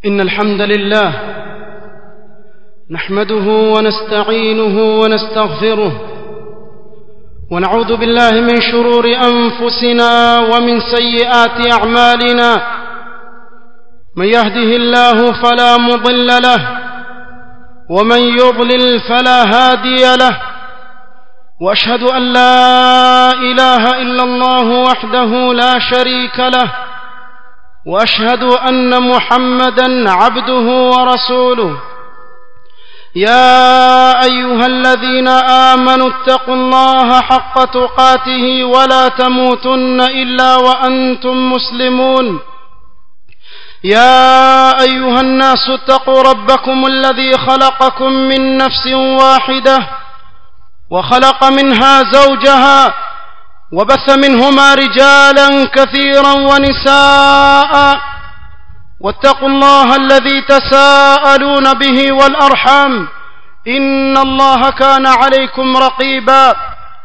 إن الحمد لله نحمده ونستعينه ونستغفره ونعوذ بالله من شرور أنفسنا ومن سيئات أعمالنا من يهده الله فلا مضل له ومن يضلل فلا هادي له واشهد ان لا اله الا الله وحده لا شريك له واشهد ان محمدا عبده ورسوله يا ايها الذين امنوا اتقوا الله حق تقاته ولا تموتن الا وانتم مسلمون يا ايها الناس اتقوا ربكم الذي خلقكم من نفس واحده وخلق منها زوجها وبث منهما رجالا كثيرا ونساء واتقوا الله الذي تساءلون به والارحام ان الله كان عليكم رقيبا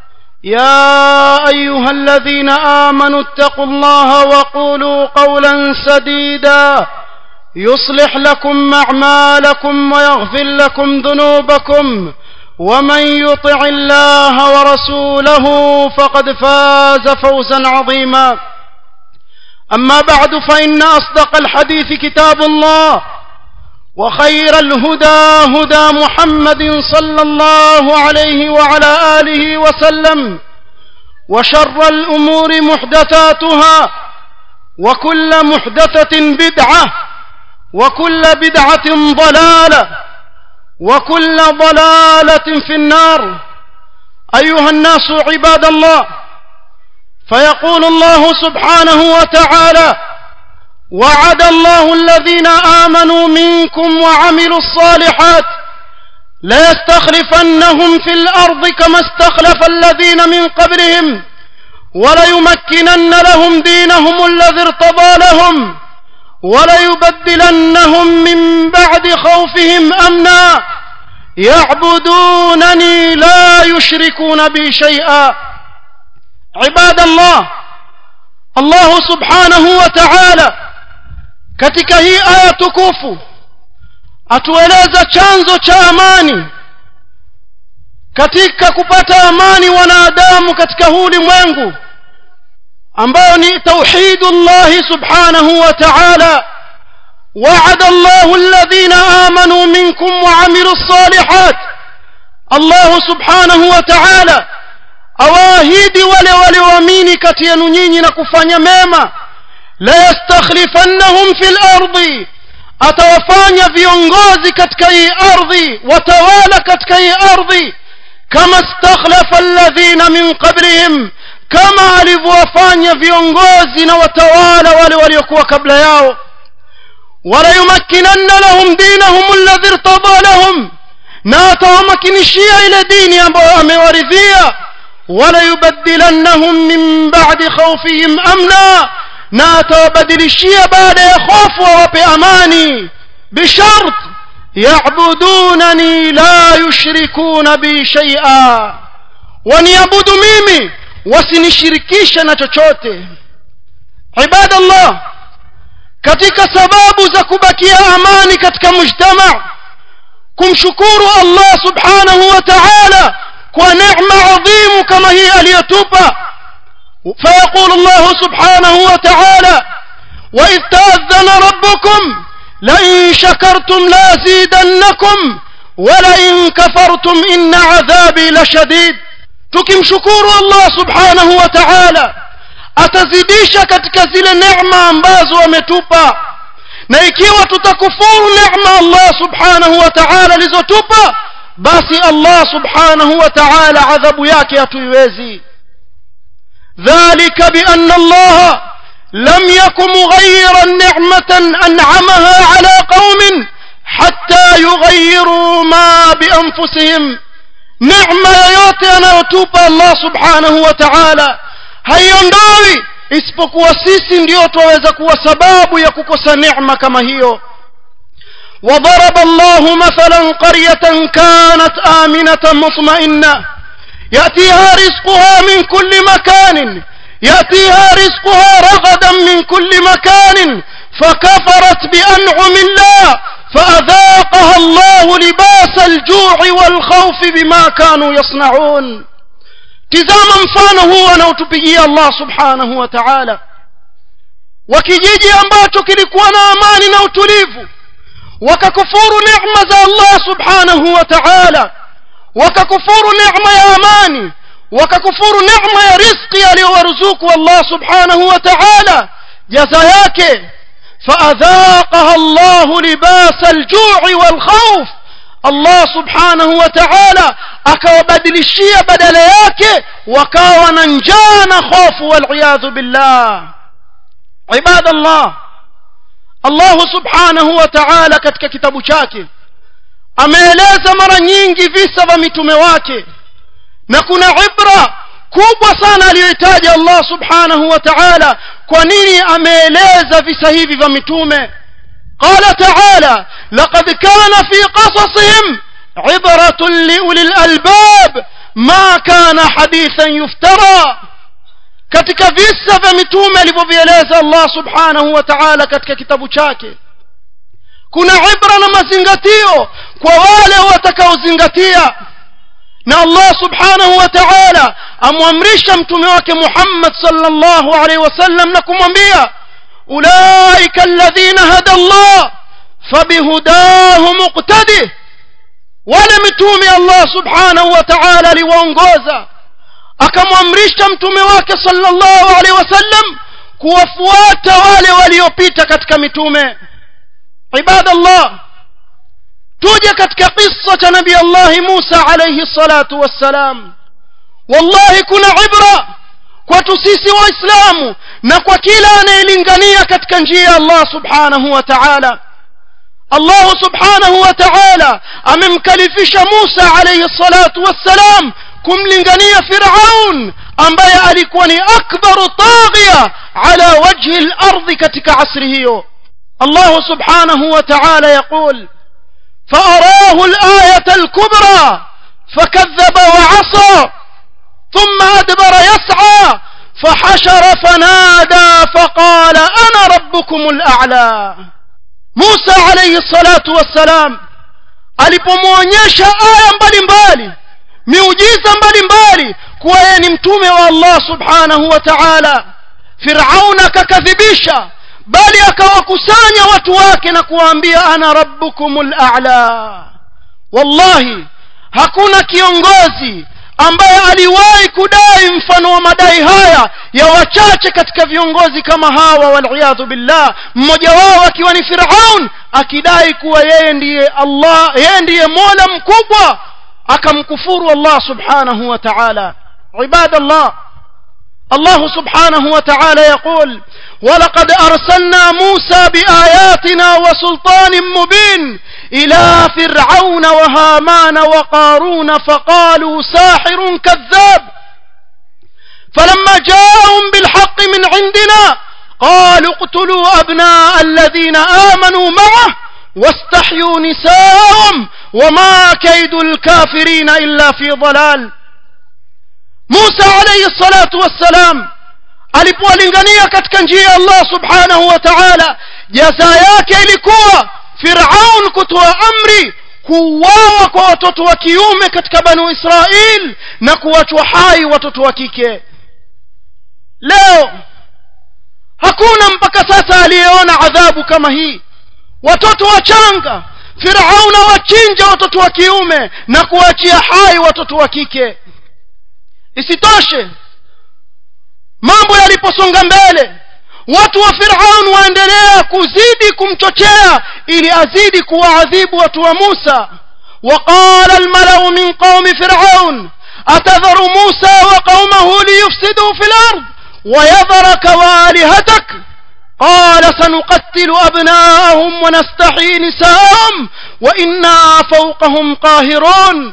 يا ايها الذين امنوا اتقوا الله وقولوا قولا سديدا يصلح لكم اعمالكم ويغفر لكم ذنوبكم ومن يطع الله ورسوله فقد فاز فوزا عظيما اما بعد فان اصدق الحديث كتاب الله وخير الهدى هدى محمد صلى الله عليه وعلى اله وسلم وشر الامور محدثاتها وكل محدثه بدعه وكل بدعه ضلاله وكل ضلاله في النار ايها الناس عباد الله فيقول الله سبحانه وتعالى وعد الله الذين امنوا منكم وعملوا الصالحات ليستخلفنهم في الارض كما استخلف الذين من قبلهم وليمكنن لهم دينهم الذي ارتضى لهم وليبدلنهم من بعد خوفهم امنا يعبدونني لا يشركون بي شيئا عباد الله الله سبحانه وتعالى katika hii aya tukufu atueleza chanzo cha amani katika kupata amani wanadamu katika huu ulimwengu ambayo ni tauhidullahi subhanahu wa ta'ala وعد الله الذين آمنوا منكم وعملوا الصالحات الله سبحانه وتعالى awaahidi wale walioamini kati yenu nyinyi na kufanya mema la yastakhlifannahum fil ardi atawafanya viongozi katika hii ardhi watawala katika hii ardhi kama stakhlafa alladhina min qablihim kama alivyowafanya viongozi na watawala wale waliokuwa kabla yao walayumakkinanna lahum dinahum alladhi irtada lahum na atawamakinishia ile dini ambayo amewaridhia walayubaddilannahum min ba'di khawfihim amna na atawabadilishia baada ya hofu wawape amani bishart ya'budunani la yushrikuna bi shay'a waniabudu mimi wasinishirikishe na chochote ibadallah katika sababu za kubakia amani katika mujtama kumshukuru Allah subhanahu wa ta'ala kwa neema adhimu kama hii aliyotupa فيقول الله سبحانه وتعالى وإذ تأذن ربكم لئن شكرتم لأزيدنكم ولئن كفرتم إن عذابي لشديد tukimshukuru Allah subhanahu wa ta'ala atazidisha katika zile neema ambazo ametupa na ikiwa tutakufuru neema Allah subhanahu wa ta'ala alizotupa basi Allah subhanahu wa ta'ala adhabu yake hatuiwezi ذلك بأن الله لم يكن مغيرا نعمة أنعمها على قوم حتى يغيروا ما بأنفسهم neema yoyote anayotupa allah subhanahu wa taala haiondoi isipokuwa sisi ndio twaweza kuwa sababu ya kukosa neema kama hiyo وضرب الله مثلا قرية كانت آمنة مطمئنة يأتيها رزقها من كل مكان يأتيها رزقها رغدا من كل مكان فكفرت بأنعم الله الجوع والخوف بما كانوا يصنعون tizama mfano huu anaotupigia allah subhanahu wa taala wa kijiji ambacho kilikuwa na amani na utulivu wakakufuru neema za allah subhanahu wa taala wakakufuru neema ya amani wakakufuru neema ya rizqi aliyowaruzuku allah subhanahu wa taala jaza yake faadhaqaha llahu libasa aljui walkhauf allah subhanahu wa taala akawabadilishia badala yake wakawa na njaa na hofu waliyadhu billah ibada llah allahu subhanahu wa taala katika kitabu chake ameeleza mara nyingi visa vya mitume wake na kuna ibra kubwa sana aliyoitaja allah subhanahu wa taala kwa nini ameeleza visa hivi vya mitume قال تعالى لقد كان في قصصهم عبرة لأولي الألباب ما كان حديثا يفترى katika visa vya mitume alivyovieleza allah subhanahu wa taala katika kitabu chake kuna ibra na mazingatio kwa wale watakaozingatia na allah subhanahu wa taala amwamrisha mtume wake muhammad sallallahu alaihi wasallam na kumwambia ulaika alladhina hada allah fabihudahu muqtadih wale mitume allah subhanahu wa taala aliwaongoza akamwamrisha mtume wake sallallahu alaihi wasallam kuwafuata wale waliopita katika mitume ibadallah tuje katika kisa cha nabii allahi musa alaihi salatu wassalam wallahi kuna ibra kwetu sisi waislamu na kwa kila anayelingania katika njia ya allah subhanahu wa taala allahu subhanahu wa taala amemkalifisha musa alaihi salatu wassalam kumlingania firaun ambaye alikuwa ni akbaru taghia ala wajhi lardhi katika asri hiyo allahu subhanahu wa taala yaqul فأراه الآية الكبرى فكذب وعصى ثم أدبر يسعى فحشر فنادى فقال أنا ربكم الأعلى موسى عليه الصلاة والسلام alipomwonyesha aya mbalimbali miujiza mbalimbali kuwa yeye ni mtume wa allah subhanahu wa taala firaun akakadhibisha bali akawakusanya watu wake na kuwaambia ana rabbukum lala wallahi hakuna kiongozi ambaye aliwahi kudai mfano wa madai haya ya wachache katika viongozi kama hawa waliyadhu billah mmoja wao akiwa ni firaun akidai kuwa yeye ndiye allah yeye ndiye mola mkubwa akamkufuru allah subhanahu wa taala ibadallah الله سبحانه وتعالى يقول ولقد أرسلنا موسى بآياتنا وسلطان مبين إلى فرعون وهامان وقارون فقالوا ساحر كذاب فلما جاءهم بالحق من عندنا قالوا اقتلوا أبناء الذين آمنوا معه واستحيوا نساءهم وما كيد الكافرين إلا في ضلال musa alaihi salatu wassalam alipowalingania katika njia ya allah subhanahu wa taala jaza yake ilikuwa firaun kutoa amri kuuawa kwa watoto wa kiume katika banu israil na kuwachwa hai watoto wa kike leo hakuna mpaka sasa aliyeona adhabu kama hii watoto wachanga firaun awachinja watoto wa kiume na kuachia hai watoto wa kike isitoshe mambo yaliposonga mbele watu wa firaun waendelea kuzidi kumchochea ili azidi kuwaadhibu watu wa musa وقال الملأ من قوم فرعون أتذر موسى وقومه ليفسدوا في الأرض ويذرك وآلهتك قال سنقتل أبناءهم ونستحيي نساءهم وإنا فوقهم قاهرون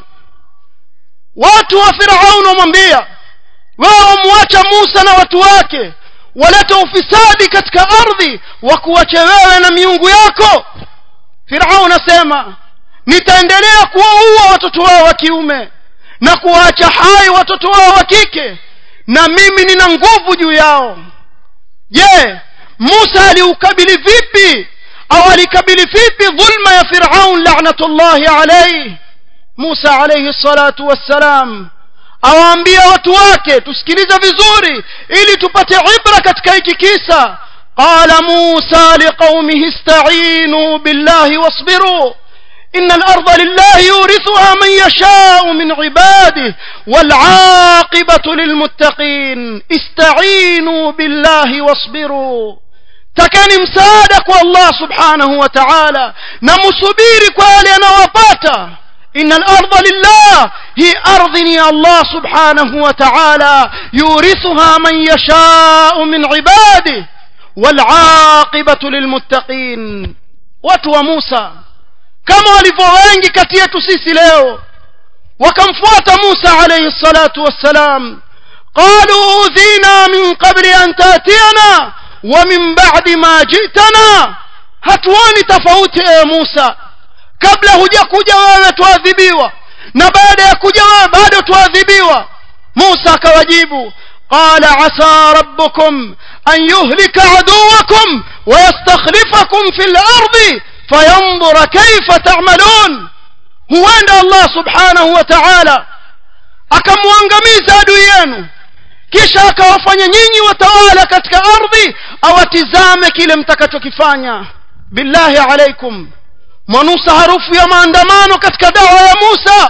watu wa firaun wamwambia wao wamwacha musa na watu wake waleta ufisadi katika ardhi wa kuwache wewe na miungu yako firaun asema nitaendelea kuwaua watoto wao wa kiume na kuwaacha hai watoto wao wa kike na mimi nina nguvu juu yao je musa aliukabili vipi au alikabili vipi dhulma ya firaun lanatullahi alaihi musa alayhi salatu wassalam awaambia watu wake tusikilize vizuri ili tupate ibra katika hiki kisa qala musa liqaumihi ista'inu billahi wasbiru إن الأرض لله يورثها من يشاء من عباده والعاقبة للمتقين استعينوا بالله واصبروا takeni msaada kwa allah subhanahu wa taala na musubiri kwa yale yanayowapata ina larda lillah hii ardhi ni allah subhanahu wa taala yurithuha man yashau min ibadih walaqibatu lilmuttaqin watu wa musa kama walivyo wengi kati yetu sisi leo wakamfuata musa alayhi salatu wassalam qalu udhina min qabli an tatiyana wa min ba'di ma jitana hatuoni tofauti ewe musa kabla hujakuja wewe tuadhibiwa na baada ya kuja wewe bado tuadhibiwa musa akawajibu قال عسى ربكم أن يهلك عدوكم ويستخلفكم في الأرض فينظر كيف تعملون huenda allah subhanahu wa taala akamwangamiza adui yenu kisha akawafanya nyinyi watawala katika ardhi awatizame kile mtakachokifanya billahi alaikum mwanusa harufu ya maandamano katika dawa ya musa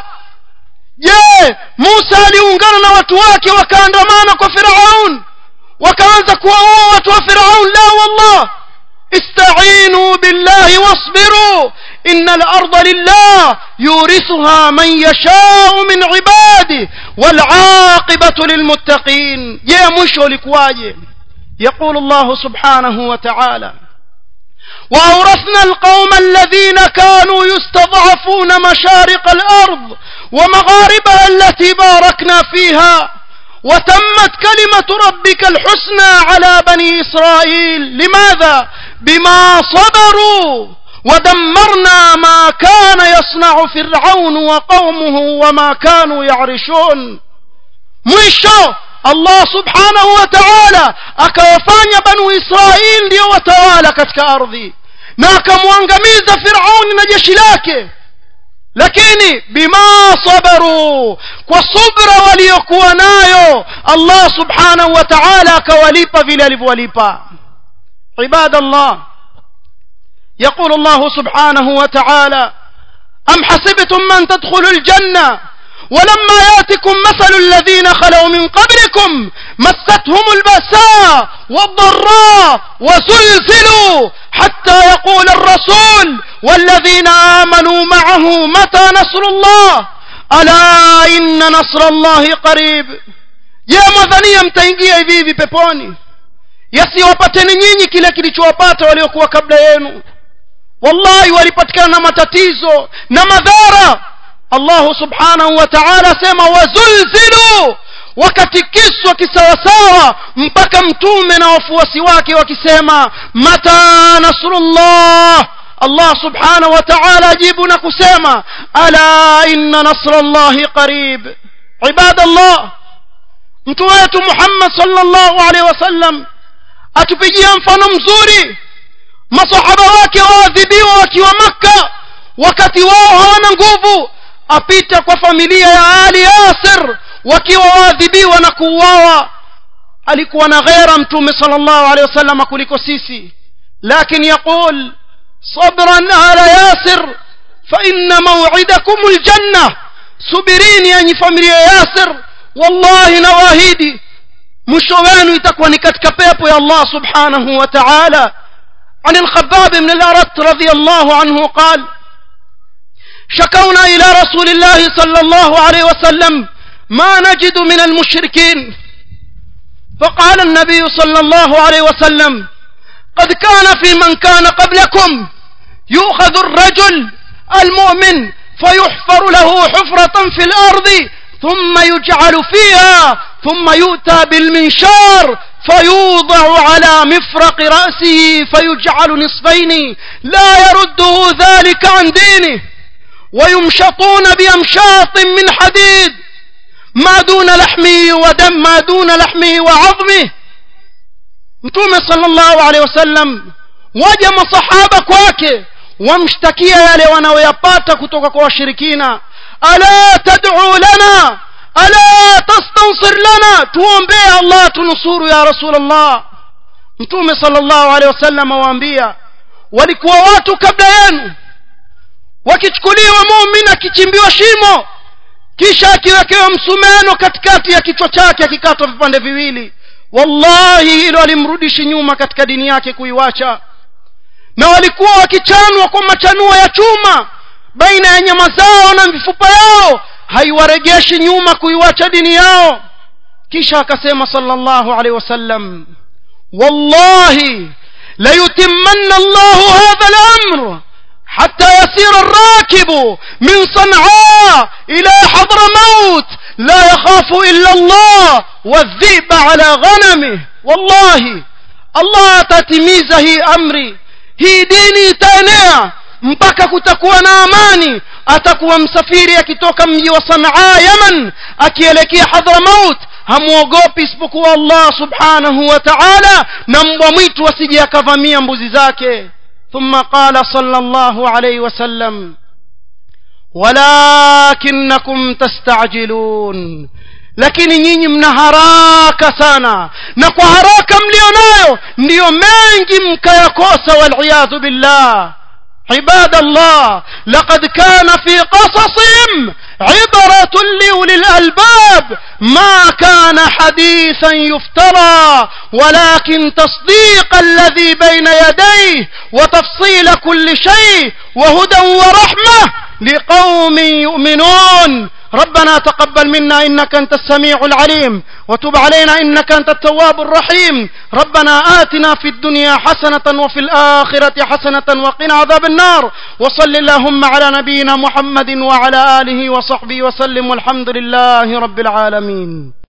je musa aliungana na watu wake wakaandamana kwa firaun wakaanza kuwaua watu wa firaun la wallah استعينوا بالله واصبروا إن الأرض لله يورثها من يشاء من عباده والعاقبة للمتقين يا مشو لكواجه يقول الله سبحانه وتعالى وأورثنا القوم الذين كانوا يستضعفون مشارق الأرض ومغاربها التي باركنا فيها وتمت كلمة ربك الحسنى على بني إسرائيل لماذا؟ بما صبروا ودمرنا ما كان يصنع فرعون وقومه وما كانوا يعرشون mwisho allah subhanahu wa taala akawafanya banu israil ndio watawala katika ardhi na akamwangamiza firauni na jeshi lake lakini bima sabaru kwa subra waliokuwa nayo allah subhanahu wa taala akawalipa vile alivyowalipa عباد الله يقول الله سبحانه وتعالى أم حسبتم من تدخلوا الجنة ولما ياتكم مثل الذين خلوا من قبلكم مستهم البأساء والضراء وزلزلوا حتى يقول الرسول والذين آمنوا معه متى نصر الله ألا إن نصر الله قريب يا مذنيا mtaingia hivi hivi peponi yasiwapateni nyinyi kile kilichowapata waliokuwa kabla yenu wallahi walipatikana na matatizo na madhara allahu subhanahu wa taala asema wazulzilu wakatikiswa kisawasawa mpaka mtume na wafuasi wake wakisema mata nasrullah allah subhanahu wa taala ajibu na kusema ala inna nasra llahi qarib ibadallah mtume wetu muhammad sallallahu alaihi wasallam atupigia mfano mzuri masahaba wake waadhibiwa wakiwa makka wakati wao hawana nguvu apita kwa familia ya ali yasir wakiwa waadhibiwa na kuuawa alikuwa na ghera mtume sallallahu alaihi wasallam kuliko sisi lakin yaqul sabran ala yasir fa inna maw'idakum aljanna subirini yani familia ya yasir wallahi nawaahidi mwisho wenu itakuwa ni katika pepo ya Allah subhanahu wa ta'ala عن الخباب بن الأرت رضي الله عنه قال شكونا إلى رسول الله صلى الله عليه وسلم ما نجد من المشركين فقال النبي صلى الله عليه وسلم قد كان في من كان قبلكم يؤخذ الرجل المؤمن فيحفر له حفرة في الأرض ثم يجعل فيها ثم يؤتى بالمنشار فيوضع على مفرق رأسه فيجعل نصفين لا يرده ذلك عن دينه ويمشطون بأمشاط من حديد ما دون لحمه ودم ما دون لحمه وعظمه mtume sallallahu alaihi wasallam waja masahaba kwake wamshtakia yale wanayoyapata kutoka kwa washirikina ألا تدعو لنا ألا تستنصر لنا tuombee Allah tunusuru ya Rasulullah Mtume sallallahu alaihi wasallam waambia walikuwa watu kabla yenu wakichukuliwa muumini akichimbiwa shimo kisha akiwekewa msumeno katikati ya kichwa chake akikatwa vipande viwili wallahi hilo alimrudishi nyuma katika dini yake kuiwacha na walikuwa wakichanwa kwa machanuo ya chuma baina ya nyama zao na mifupa yao haiwaregeshi nyuma kuiwacha dini yao kisha akasema sallallahu alaihi wasallam wallahi layutimmanna Allahu hadha al-amr حتى يسير الراكب من صنعاء إلى حضر موت لا يخاف إلا الله والذئب على غنمه والله الله تتميز هي أمري hii dini itaenea mpaka kutakuwa na amani atakuwa msafiri akitoka mji wa sanaa yaman akielekea hadramaut hamwogopi isipokuwa allah subhanahu wa taala na mbwa mwitu asije akavamia mbuzi zake ثم قال صلى الله عليه وسلم ولكنكم تستعجلون lakini nyinyi mna haraka sana na kwa haraka mlio nayo ndiyo mengi mkayakosa waliyadhu billah عباد الله لقد كان في قصصهم عبرة لأولي الألباب ما كان حديثا يفترى ولكن تصديق الذي بين يديه وتفصيل كل شيء وهدى ورحمة لقوم يؤمنون ربنا تقبل منا إنك أنت السميع العليم وتب علينا إنك أنت التواب الرحيم ربنا آتنا في الدنيا حسنة وفي الآخرة حسنة وقنا عذاب النار وصل اللهم على نبينا محمد وعلى آله وصحبه وسلم والحمد لله رب العالمين